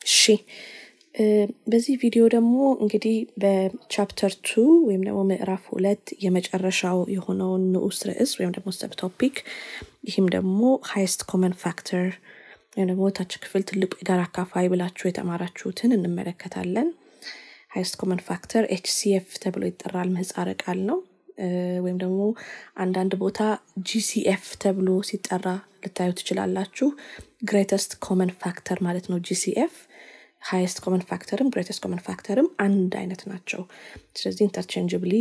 እሺ በዚህ ቪዲዮ ደግሞ እንግዲህ በቻፕተር ቱ ወይም ደግሞ ምዕራፍ ሁለት የመጨረሻው የሆነውን ንዑስ ርዕስ ወይም ደግሞ ሰብ ቶፒክ ይህም ደግሞ ሃይስት ኮመን ፋክተር ወይም ደግሞ ታች ክፍል ትልቁ የጋራ አካፋይ ብላችሁ የተማራችሁትን እንመለከታለን ሃይስት ኮመን ፋክተር ኤችሲኤፍ ተብሎ ይጠራል ምህፃረ ቃል ነው ወይም ደግሞ አንዳንድ ቦታ ጂሲኤፍ ተብሎ ሲጠራ ልታዩ ትችላላችሁ ግሬተስት ኮመን ፋክተር ማለት ነው ጂሲኤፍ ሃይስት ኮመን ፋክተርም ግሬተስት ኮመን ፋክተርም አንድ አይነት ናቸው ስለዚህ ኢንተርቼንጅብሊ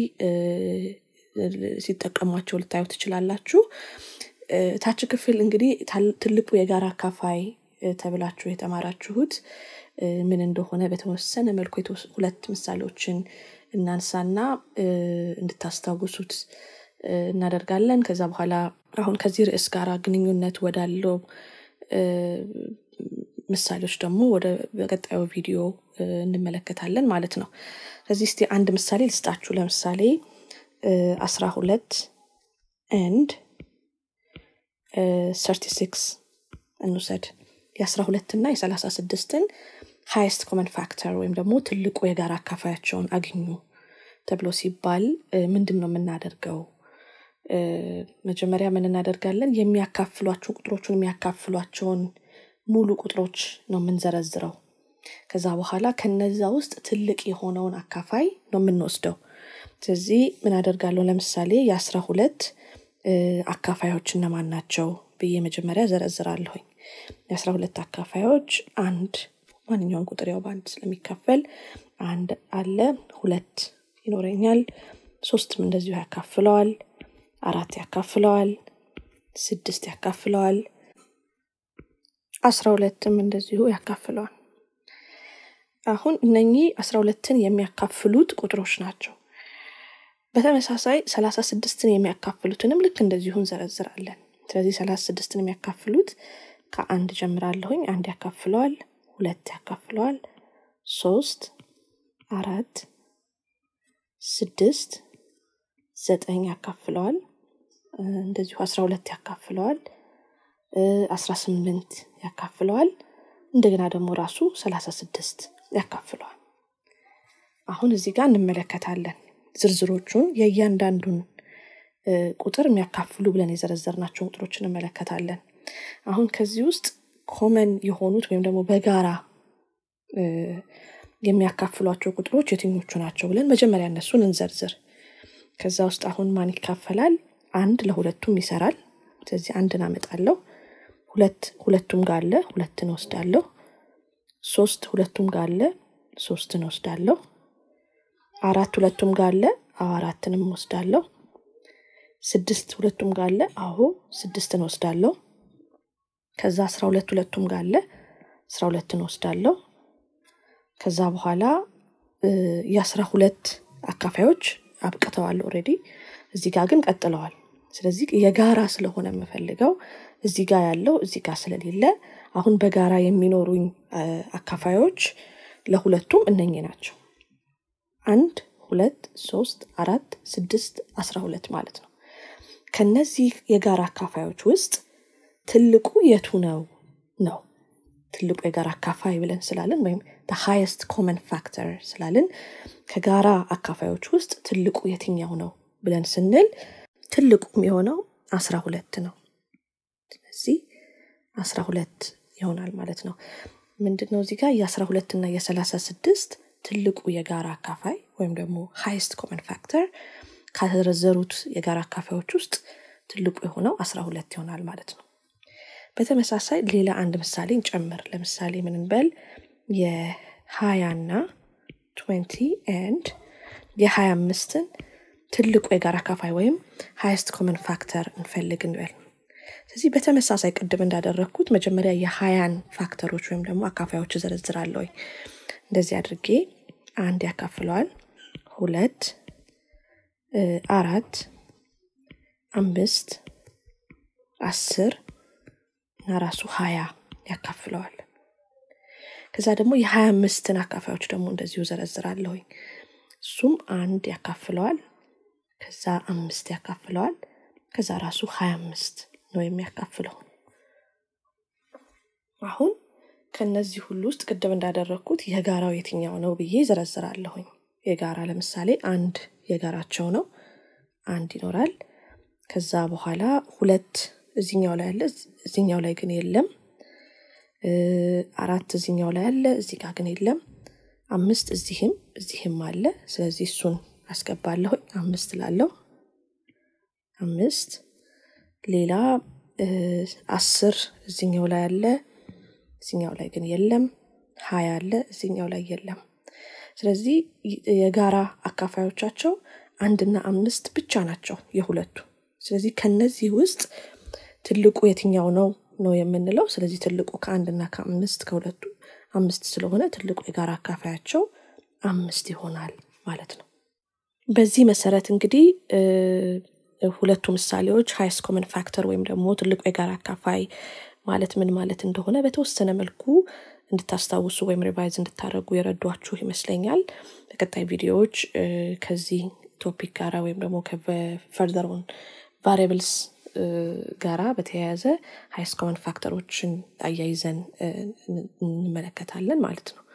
ሲጠቀሟቸው ልታዩ ትችላላችሁ ታች ክፍል እንግዲህ ትልቁ የጋራ አካፋይ ተብላችሁ የተማራችሁት ምን እንደሆነ በተወሰነ መልኩ ሁለት ምሳሌዎችን እናንሳና እንድታስታውሱት እናደርጋለን ከዛ በኋላ አሁን ከዚህ ርዕስ ጋር ግንኙነት ወዳለው ምሳሌዎች ደግሞ ወደ በቀጣዩ ቪዲዮ እንመለከታለን ማለት ነው ስለዚህ እስቲ አንድ ምሳሌ ልስጣችሁ ለምሳሌ አስራ ሁለት ኤንድ ሰርቲ ሲክስ እንውሰድ የአስራ ሁለት እና የሰላሳ ስድስትን ሃይስት ኮመን ፋክተር ወይም ደግሞ ትልቁ የጋራ አካፋያቸውን አግኙ ተብሎ ሲባል ምንድን ነው የምናደርገው መጀመሪያ ምን እናደርጋለን የሚያካፍሏቸው ቁጥሮቹን የሚያካፍሏቸውን ሙሉ ቁጥሮች ነው የምንዘረዝረው ከዛ በኋላ ከነዛ ውስጥ ትልቅ የሆነውን አካፋይ ነው የምንወስደው ስለዚህ ምን አደርጋለሁ ለምሳሌ የአስራ ሁለት አካፋዮች እነማን ናቸው ብዬ መጀመሪያ ዘረዝራለሁኝ የአስራ ሁለት አካፋዮች አንድ ማንኛውም ቁጥር ያው በአንድ ስለሚካፈል አንድ አለ ሁለት ይኖረኛል ሶስትም እንደዚሁ ያካፍለዋል አራት ያካፍለዋል ስድስት ያካፍለዋል አስራ ሁለትም እንደዚሁ ያካፍለዋል አሁን እነኚህ አስራ ሁለትን የሚያካፍሉት ቁጥሮች ናቸው በተመሳሳይ ሰላሳ ስድስትን የሚያካፍሉትንም ልክ እንደዚሁ እንዘረዝራለን ስለዚህ ሰላሳ ስድስትን የሚያካፍሉት ከአንድ ጀምራለሁኝ አንድ ያካፍለዋል ሁለት ያካፍለዋል ሶስት አራት ስድስት ዘጠኝ ያካፍለዋል እንደዚሁ አስራ ሁለት ያካፍለዋል አስራ ስምንት ያካፍለዋል እንደገና ደግሞ ራሱ ሰላሳ ስድስት ያካፍለዋል አሁን እዚህ ጋር እንመለከታለን ዝርዝሮቹን የእያንዳንዱን ቁጥር የሚያካፍሉ ብለን የዘረዘርናቸውን ቁጥሮች እንመለከታለን አሁን ከዚህ ውስጥ ኮመን የሆኑት ወይም ደግሞ በጋራ የሚያካፍሏቸው ቁጥሮች የትኞቹ ናቸው ብለን መጀመሪያ እነሱን እንዘርዝር ከዛ ውስጥ አሁን ማን ይካፈላል አንድ ለሁለቱም ይሰራል ስለዚህ አንድን አመጣለሁ ሁለት ሁለቱም ጋር አለ ሁለትን ወስዳለሁ ሶስት ሁለቱም ጋር አለ ሶስትን ወስዳለሁ አራት ሁለቱም ጋር አለ አዎ አራትንም ወስዳለሁ ስድስት ሁለቱም ጋር አለ አዎ ስድስትን ወስዳለሁ ከዛ አስራ ሁለት ሁለቱም ጋር አለ አስራ ሁለትን ወስዳለሁ ከዛ በኋላ የአስራ ሁለት አካፋዮች አብቅተዋል ኦሬዲ እዚህ ጋር ግን ቀጥለዋል ስለዚህ የጋራ ስለሆነ የምፈልገው እዚህ ጋር ያለው እዚህ ጋር ስለሌለ አሁን በጋራ የሚኖሩኝ አካፋዮች ለሁለቱም እነኚህ ናቸው አንድ ሁለት ሶስት አራት ስድስት አስራ ሁለት ማለት ነው ከነዚህ የጋራ አካፋዮች ውስጥ ትልቁ የቱ ነው ነው ትልቁ የጋራ አካፋይ ብለን ስላለን ወይም ሃይስት ኮመን ፋክተር ስላለን ከጋራ አካፋዮች ውስጥ ትልቁ የትኛው ነው ብለን ስንል ትልቁም የሆነው አስራ ሁለት ነው ስለዚህ አስራ ሁለት ይሆናል ማለት ነው ምንድነው እዚህ ጋር የአስራ ሁለት እና የሰላሳ ስድስት ትልቁ የጋራ አካፋይ ወይም ደግሞ ሃይስት ኮመን ፋክተር ከተዘረዘሩት የጋራ አካፋዮች ውስጥ ትልቁ የሆነው አስራ ሁለት ይሆናል ማለት ነው በተመሳሳይ ሌላ አንድ ምሳሌ እንጨምር ለምሳሌ ምንንበል የሀያና ትንቲ ኤንድ የሀያ አምስትን ትልቁ የጋራ አካፋይ ወይም ሃይስት ኮመን ፋክተር እንፈልግ እንበል ስለዚህ በተመሳሳይ ቅድም እንዳደረግኩት መጀመሪያ የሀያን ፋክተሮች ወይም ደግሞ አካፋዮች ዘረዝራለሁ እንደዚህ አድርጌ አንድ ያካፍለዋል ሁለት አራት አምስት አስር እና ራሱ ሀያ ያካፍለዋል ከዛ ደግሞ የሀያ አምስትን አካፋዮች ደግሞ እንደዚሁ ዘረዝራለሁኝ እሱም አንድ ያካፍለዋል ከዛ አምስት ያካፍለዋል ከዛ ራሱ ሀያ አምስት ነው የሚያካፍለው አሁን ከነዚህ ሁሉ ውስጥ ቅድም እንዳደረግኩት የጋራው የትኛው ነው ብዬ ዘረዝራለሁኝ። የጋራ ለምሳሌ አንድ የጋራቸው ነው፣ አንድ ይኖራል። ከዛ በኋላ ሁለት እዚኛው ላይ አለ፣ እዚኛው ላይ ግን የለም። አራት እዚኛው ላይ አለ፣ እዚህ ጋር ግን የለም። አምስት እዚህም እዚህም አለ። ስለዚህ እሱን አስገባለሁኝ። አምስት ላለው አምስት ሌላ አስር እዚኛው ላይ አለ እዚኛው ላይ ግን የለም። ሀያ አለ እዚኛው ላይ የለም። ስለዚህ የጋራ አካፋዮቻቸው አንድና አምስት ብቻ ናቸው የሁለቱ። ስለዚህ ከነዚህ ውስጥ ትልቁ የትኛው ነው ነው የምንለው። ስለዚህ ትልቁ ከአንድና ከአምስት ከሁለቱ አምስት ስለሆነ ትልቁ የጋራ አካፋያቸው አምስት ይሆናል ማለት ነው። በዚህ መሰረት እንግዲህ ሁለቱ ምሳሌዎች ሃይስት ኮመን ፋክተር ወይም ደግሞ ትልቁ የጋራ አካፋይ ማለት ምን ማለት እንደሆነ በተወሰነ መልኩ እንድታስታውሱ ወይም ሪቫይዝ እንድታደርጉ የረዷችሁ ይመስለኛል። በቀጣይ ቪዲዮዎች ከዚህ ቶፒክ ጋራ ወይም ደግሞ ከፈርዘርን ቫሪያብልስ ጋራ በተያያዘ ሃይስት ኮመን ፋክተሮችን አያይዘን እንመለከታለን ማለት ነው።